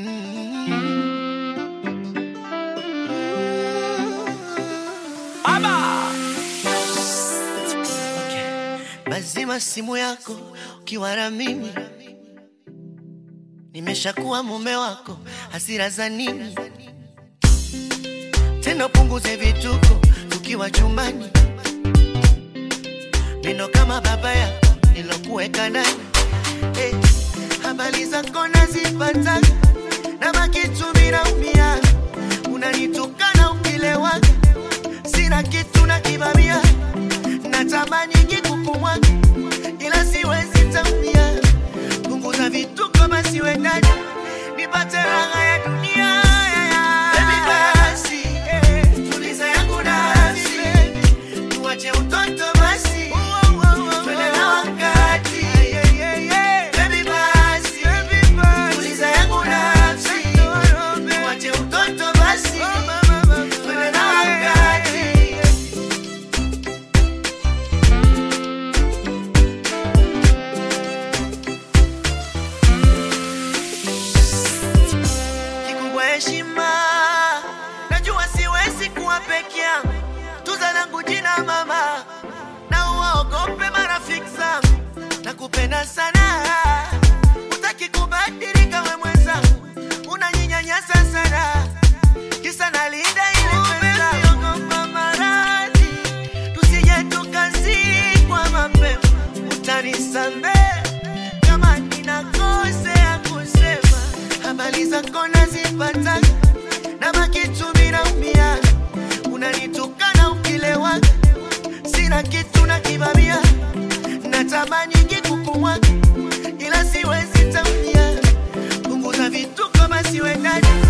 Lazima simu yako ukiwa na mimi, nimeshakuwa mume wako, hasira za nini tena? Punguze vituko tukiwa chumbani, neno kama baba yako nilokuweka ndani. Hey, habari zako nazipata na makitu minaumia, unanitukana ukilewaga, sina kitu na kibabia, natamani kikukumwaga ila siwezi tambia. Punguza vituko basi wendani, nipate raha ya dunia. Baby basi, tuliza yangu nafsi, tuache utoto basi, twende na wakati. Baby basi, tuliza yangu nafsi, tuache utoto basi, twende na wakati. kikubwa heshima. Najua siwezi kuwa peke yangu, tuza langu jina mama, na uwaogope marafiki zangu. Nakupenda sana, utaki kubadilika we mwenzangu, unanyinyanyasa sana, kisa nalinda ile pesa. Ogopa maradhi, tusije tukazikwa mapema, utanisamehe kama ninakosea kusema habari zako nazipata na makitu minaumia, unanitukana ukilewaga, sina kitu na kibabia, natamani kikukumwaga, ila siwezi tambia. Punguza vituko basi wendani